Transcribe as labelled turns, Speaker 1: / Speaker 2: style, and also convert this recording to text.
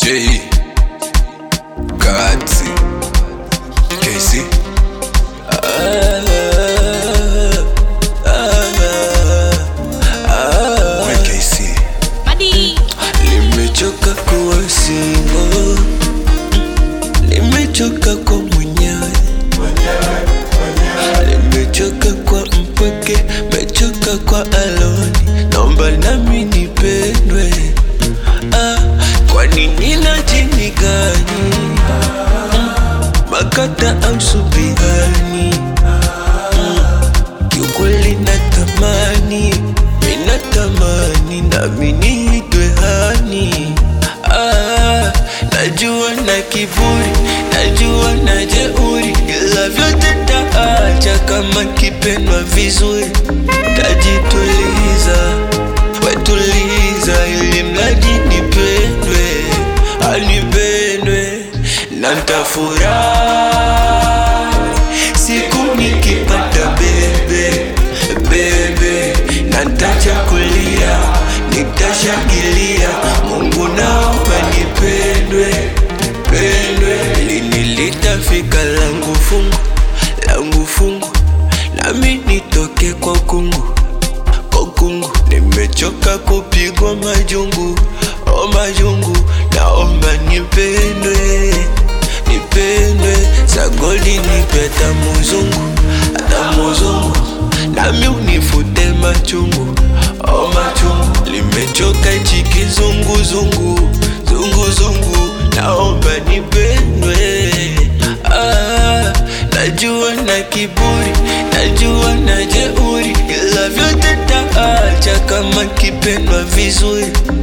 Speaker 1: J Katsi KC We KC
Speaker 2: Limechoka kuwa single, limechoka kwa mwenyewe, limechoka kwa mpweke, mechoka kwa aloni, naomba nami nipendwe. Ah, kwa nini na jini gani makata au subihani? Kiukweli natamani, minatamani nami niitwe hani. Ah, najua na kiburi, najua na jeuri, ila vyote taacha kama kipendwa vizuri, tajituliza, wetuliza, ili mradi nipendwe, anipendwe na ntafurahi siku nikipata bebe bebe, na ntachakulia, nitashangilia. Mungu naomba nipendwe pendwe, lini litafika langu fungu langu fungu, nami nitoke kwa kungu kwa kungu. Nimechoka kupigwa majungu o majungu, naomba nipendwe nipendwe sagodi nipe tamuzungu tamuzungu nami unifute machungu o machungu limechoka ichi kizunguzungu zunguzungu naomba nipendwe ah, najua na kiburi najua na jeuri ila vyote taacha kama kipendwa vizuri